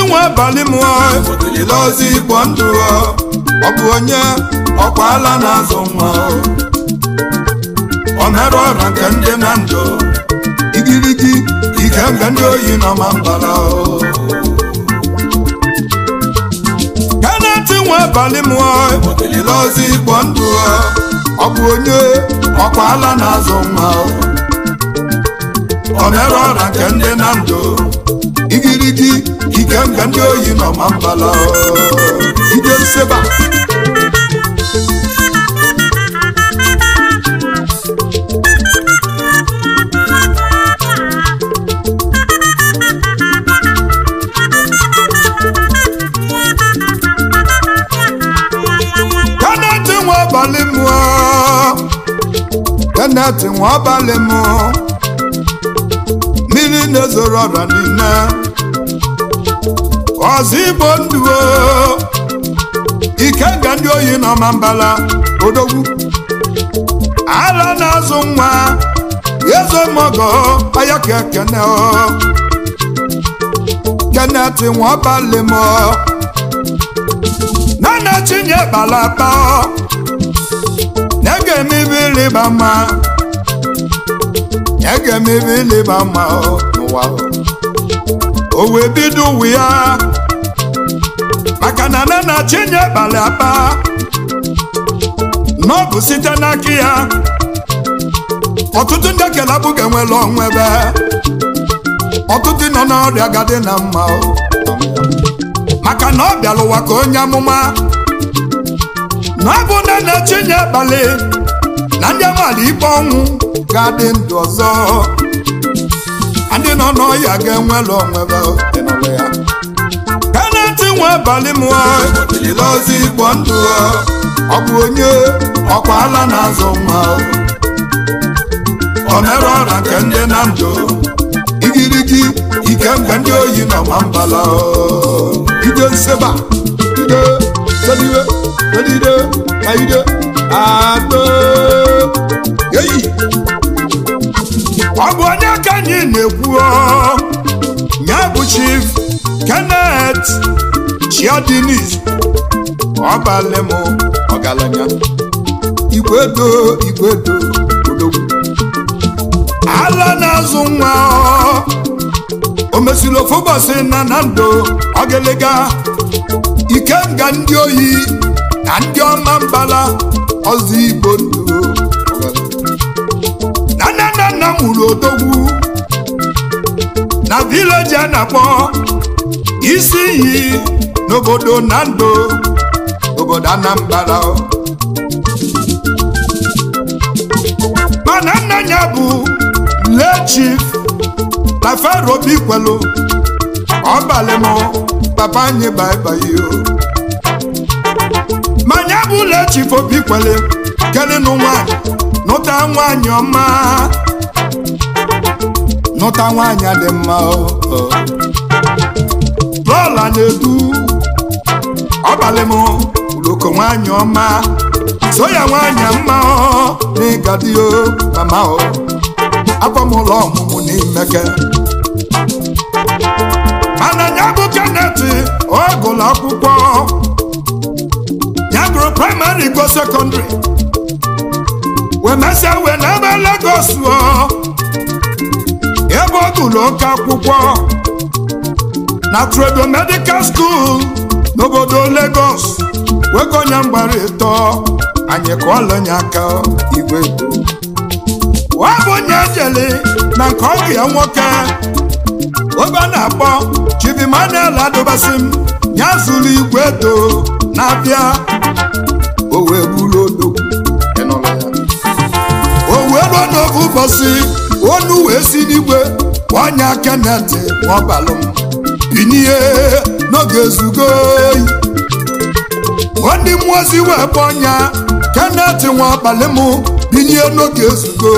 nwe abalị mụọ ile ozi igbo ndụ ọ bụ onye ọkwa ala na-azụ nwa o mere ọra nke ndị na ndụ igirigi ike nga ndị oyi nọ ma mbara kaneti nwe abalị mụọ ile ozi igbo ndụ ọ bụ onye ọkwa ala na-azụ nwa o mere ọra nke ndị na ndụ igirigi ike nga ndị oyi nọ ma mbala ije nseba Kenneth nwa abalị mụọ Kenneth nwa abalị mụọ mmiri na-ezoro ọra niile ọzọ igbo ndụ o. ike nga ndị oyi nọ ma mbala odogwu ala na-azụ nwa eze mọgọ aya ka ekene o Kenneth nwa abalị mụọ nana chinye balaba na-ege emibe ịlịba mma na-ege emibe ịlịba mma n'ụwa o wee bido ụwa ya maka na nana chinye balaba n'ọbụ site n'aka ya ọtụtụ ndị ekele abụghị enwela onwe ebe ọtụtụ nọ n'ọrịa gadị na mma maka na ọ bịara ụwa ka onye amụma na ọ bụ nne na chinye abalị na ndị amaala ikpe ọnwụ ga-adị ndụ ọzọ ndị nọ n'ọhịa ga-enwela onwebe ya Kenneth nwe abalị mụọ ile ozi igbo ndụ ọ bụ onye ọkwa ala na-azụ nwa o mere ọra nke ndị na ndụ igirigi ike mgbe ndị oyi nọ ma mbala ide nseba ide sedide sedide na ide atọ eyi ọ bụ onye ka anyị na-ekwu ya bụ chief Kenneth Chiadinis ọbalị m ọgaranya igwedo igwedo odogwu ala na-azụ nwa o mesiri ofu ụbọchị na na ndụ ọgịlịga ikenga ndị oyi na ndị ọma mbala ọzọ igbo ndụ na nna nna nna mụrụ odogwu na vileji a na-akpọ isi iyi n'obodo na ndụ obodo anambra mana nna ya bụ lee chief na fero obi kwelu ọbalị m papa anyị baibai o manya bụ lee chief obi kwele kelinu nwanyị nụta nwanyị ọma nụta nwanyị dị mma o lọla na-edu ọbalị m uloko nwanyị ọma so ya nwanyị mma ọ n'ịgadi o mama o akwamụlọ ọmụmụ n'imeke mana ya bụ Kenneth ọ gụrụ akwụkwọ ya gụrụ praịmarị go sekọndịrị wee mesịa wee n'ebe Lagos ọ ebe ọ gụrụ oke akwụkwọ na Tredo Medical School n'obodo Lagos wego onye mgbara ịtọ anyị kụọlụnye aka igwe ọ bụ onye ejele na nke ọgụ ya nwoke obe a na-akpọ Chivimanel adụbasị m ya zụrụ igwe edo na-abịa o wee buru odogwu o wee ruo n'oge ụbọchị onu wee si n'igwe onye Kenneth ọbalụ m binie n'oge ezugo oyi ndị mmụọ ozi wee bụ ọnya Kenneth nwa abalị m binie n'oge ezugo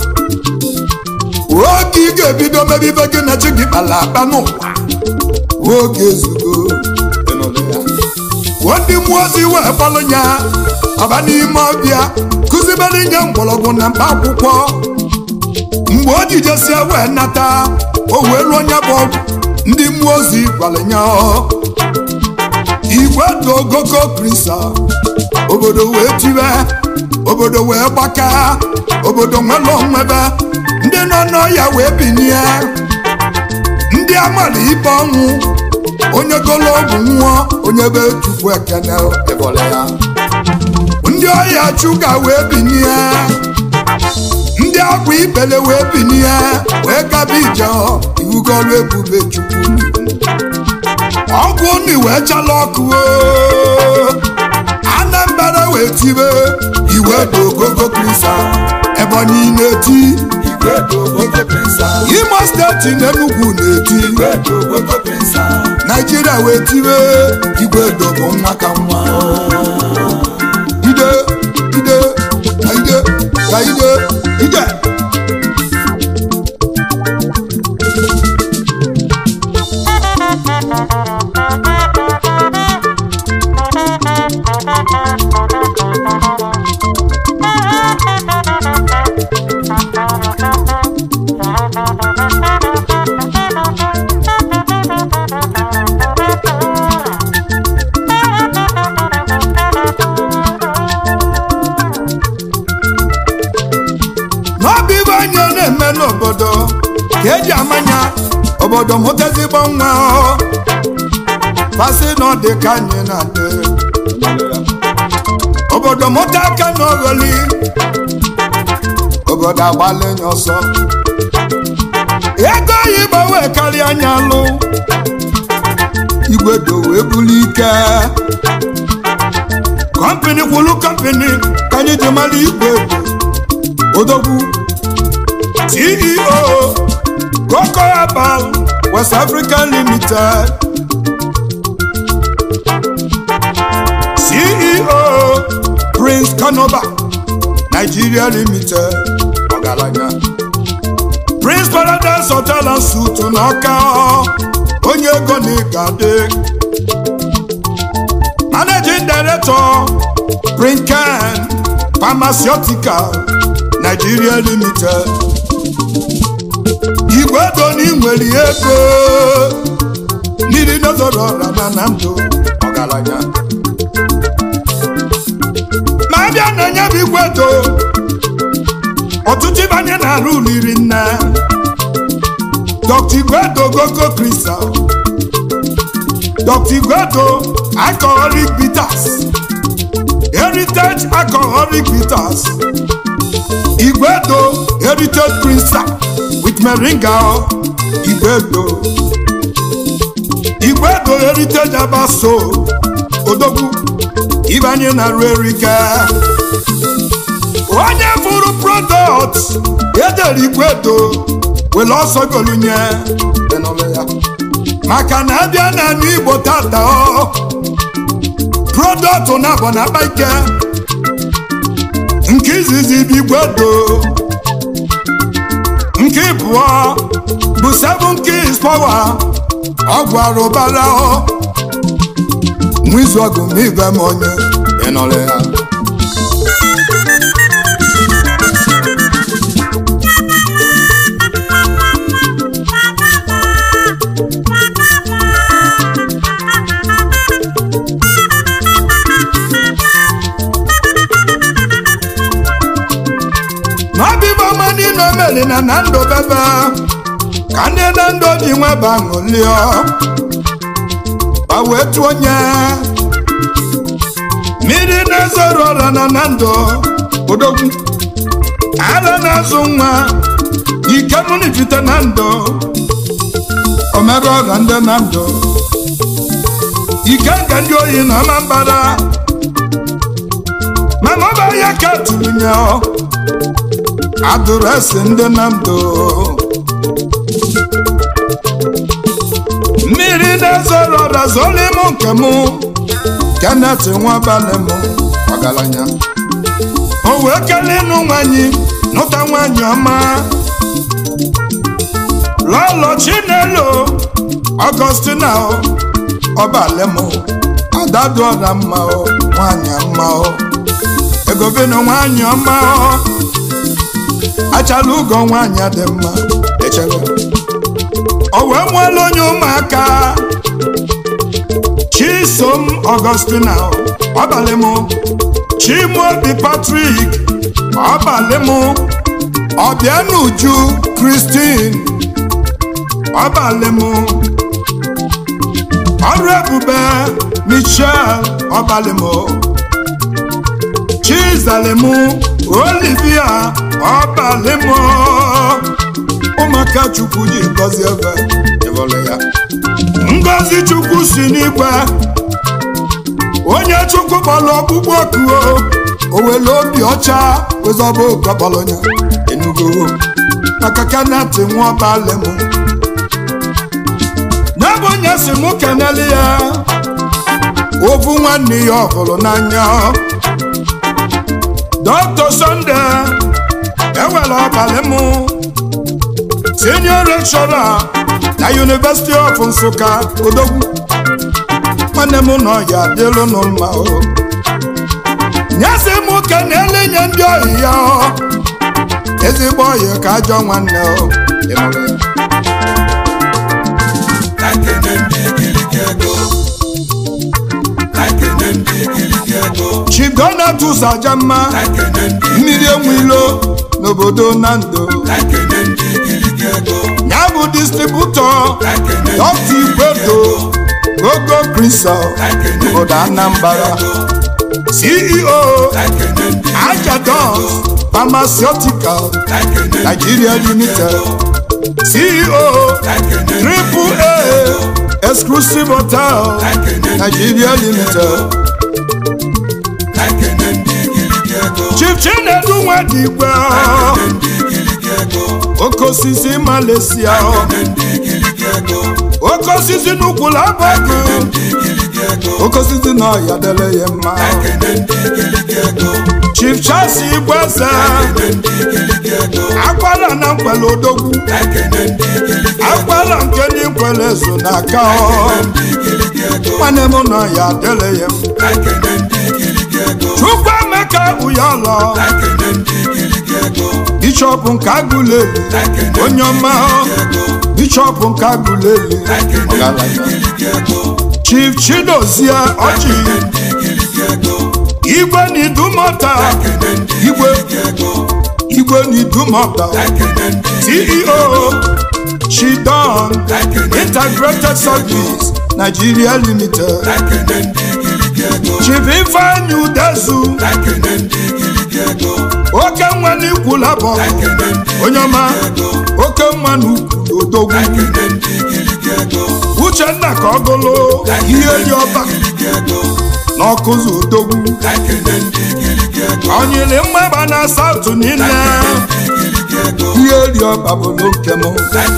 oge ị ga-ebido mebe ibe gị na chi gị kpara akpa n'ụwa oge ezugo ndị mmụọ ozi wee gbalụ ya ọba n'ime ọbịa kụzibere nye mgbọrọgwụ na mkpa akwụkwọ mgbe o jijesie wee nata o wee ruo onye bụ ọgwụ ndị mmụọ ozi gwara ya igwe dị ogoko krisa obodo wee tiwe obodo wee gbaka obodo nwere onwebe ndị nọ n'ọya wee binye ndị amara ikpe ọnwụ onye golo ọgwụ nwụọ onye be chukwu ekene ebole ya ndị ọya chuga wee binye ndị agwa ibele wee binye wee gaba ije iwugolu ebube chukwu ọgwụ unu wee chala ọkụ anambra wee tibe iwe dị ogogo krisa ebonyi na-eti Igwe dị ogogo prisa. imo steeti na enugwu na-eti Igwe dị ogogo prisa. naijiria wee tibe igwe dogo nwa ka nwa ide ide ka ide ka ide ide n'ọbụ ibe anyị na-eme n'obodo ka eji amanya obodo mụta ezigbo nwa pasị na ọ dị ka anyị na-adị obodo mụta aka n'ogholi obodo agbalenye ọsọ ego oyibo wee karịa anya alụ igwe do wee bulu ike kọmpini kwulu kọmpini ka anyị ji mara igwe do odogwu ceo Coco Herbal west africa limited ceo prince kanoba nigeria limited ọgaranya prince paradise hotel and suit n'ọka onye ego na ịgade managing director prinken pharmaceutical nigeria limited igwe doni nwere ego mmiri nọzọrọ ọra na na ndụ ọgaranya ma abịa na onye bụ igwe do ọtụtụ ịbanye na-arụ riri nne dr igwedo gogo kristal dr igwedo alcoholic bitters heritage alcoholic bitters igwedo heritage crystal with moringa igwedo igwedo heritage abaso odogwu ibanye na ruerika onye fụrụ product edere igwedo were ọsọ golunye enọla ya maka na abịa na anụ igbo tata ọ product na-abọ na akpa ike nke izizi bụ igwedo nke ịbụọ bụ seven keys power ọgwụ arụbara nwa izu ọgụ ma ibe m onye ịnọrọ ya n'ọbịbọ mmadụ n'omeli na na ndụ bebe ka ndị na ndụ ji nweba ṅụlịọ ma wee tụọ onye mmiri na-ezoro ọra na na ndụ odogwu ara na-azụ nwa ike mụnijite na ndụ omere ọra ndị na ndụ ike nke ndị oyi na ọma mbara mana ọ bụ ahịa ka tụrụ nye adụresị ndị na ndụ mmiri na-ezoro ọra zoro ịmụ nke mụ kenet nwabalị m ọgaranya o wee kelee ịnụ nwanyị nụta nwanyị ọma lọlọ chinelo ọgọstina ọbalị m adadụ ọra mma o nwanyị mma o egobenu nwanyị ọma o achala ugo nwanyị dị mma echere o wee mụọla onye ụmụaka chisom ọgọstina ọbalị m chimobi patrik ọbalị m ọbịanuju kristin ọbalị m ọrụ ebube michel ọbalị m chizalem olivia ọbalị m ụmụaka chukwu ji gọzie ebe ịbọlụ ya ngọzi chukwu si n'igwe onye chukwu kpọrọ ọkpụkpọ okuo owele obi ọcha wezọba okọkpọrọnya enugo maka kanati nwaọbalị m ya bụ onye si mụ keneli ya ovu nwanne ya ọhụrụ n'anya dọkta sonde ewere ọbalị m senior lecturer na University of Nsụka odogwu nwanne m nọ ya dịlụ nụ mma o nyezi m ka na-elenye ndị ohi ya ezigbo ohi ka ajọ nwanne o ịnụrụ ya Chief Donatus Ajamma mmiri enwe ilo n'obodo Nando ya bụ distributọ dọkta igwedo gogo crystal obodo Anambra CEO Ajadons Pharmaceutical Nigeria Limited CEO Triple A Exclusive Hotel Nigeria Limited Chief Chinedu Nwadigwe oke osisi Malaysia oke osisi n'ukwu labọgụ oke osisi na ọya dele ya mma Chief Charles Igweze akwara na nkwele odogwu akwara nke ndị nkwele so n'aka nwanne m na ọya dele ya mma Chukwuemeka Uyolo bishọp nke agụleli onye ọma bishọp nke agụleli chief chidozie ọchị igwe n'idumọta igwe igwe n'idumọta ceo chidon integrated service nigeria limited chief ifeanyi udezu oke nwa n'ikwu labọ onye ọma oke nwa n'ukwu odogwu uchenna ka ọ gụlụ ihe dị ọba n'ọkụzụ odogwu onyili mmagba na saụtụ niile ihe dị ọba bụ n'oke m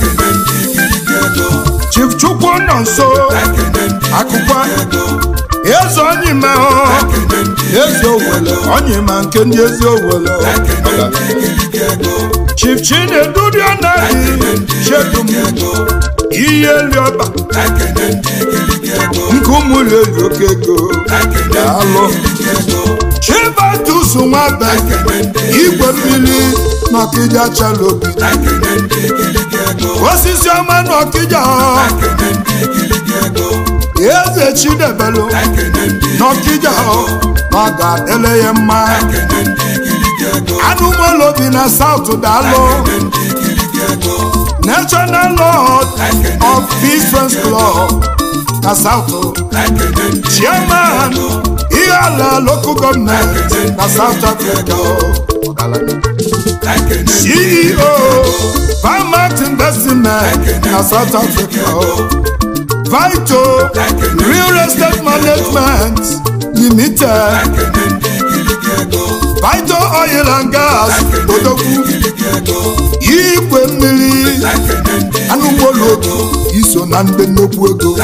chief chukwu nọ nso akụkwa eze onyima eze owele onyima nke ndị ezi owele chief chinedu anaghị chedum ihe liọba nke ụmụlụ eli oke ego daalụ chibatus nwabe igwe mmiri n'ọkịja chalobi osisi ọma n'ọkịja eze chidebelu n'ọkịja ọ ga-adịle ya mma anụmolobi na saut daalụ national lord of peace friends club na south chairman ihe ala local government na south africa ceo farmers investment na south africa vito real estate management limited vito oil and gas odogwu igwe mmiri anụmolobi iso na ndị nnukwu ego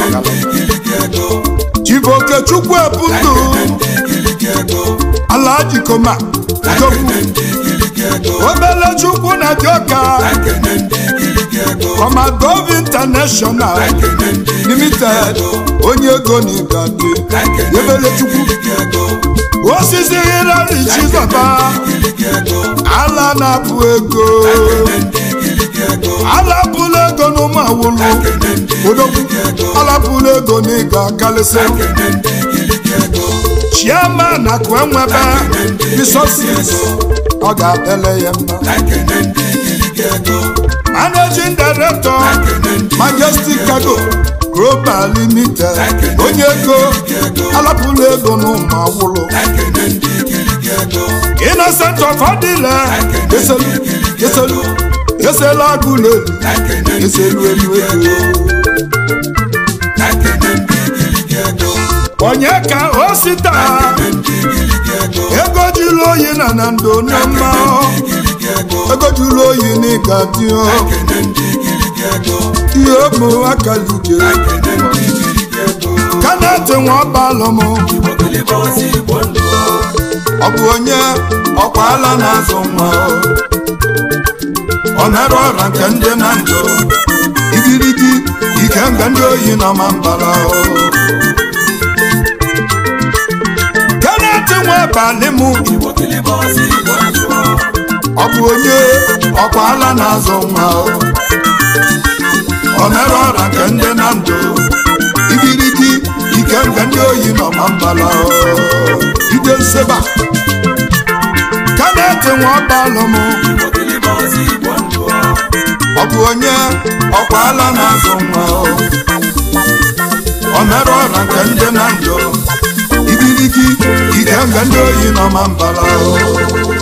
chibuoke chukwu ebundụ alaji koma odogwu obele chukwu na dioka Commodore International Limited onye ego na igade ebele chukwu osisi hirari chizọba ala na-apụ ego alapụla ego n'ụmụ awụlụ odogwu alapụla ego n'ịga kalịsị chiama na kwenwebe resources ọ ga-adele ya mma managing director majestic cargo global limited onye ego alapụla ego n'ụmụ awụlụ innocent of adịla eselu eselu eselu agụlụ eselu elu ego onye ka o sita ego jụrụ oyi na na ndo na mma ego jụrụ oyi n'ịga dio ihe ụmụ akalije kanati nwa ọbalụm ọ bụ onye ọkwa ala na-azụ nwa ọ na-arụ ọra nke ndị na ndụ igirigi ike mgbe ndị oyi nọ ma mbara kanati nwa abalị m ọ bụ onye ọkwa ala na-azụ nwa ọ na-arụ ọra nke ndị na ndụ igirigi ike mgbe ndị oyi nọ ma mbara ide nseba kanati nwa ọbalụ m ọ bụ onye ọkwa ala na-azụ nwa ọ mere ọra nke ndị na ndụ igirigi ike mgbe ndị oyi nọ ma mbara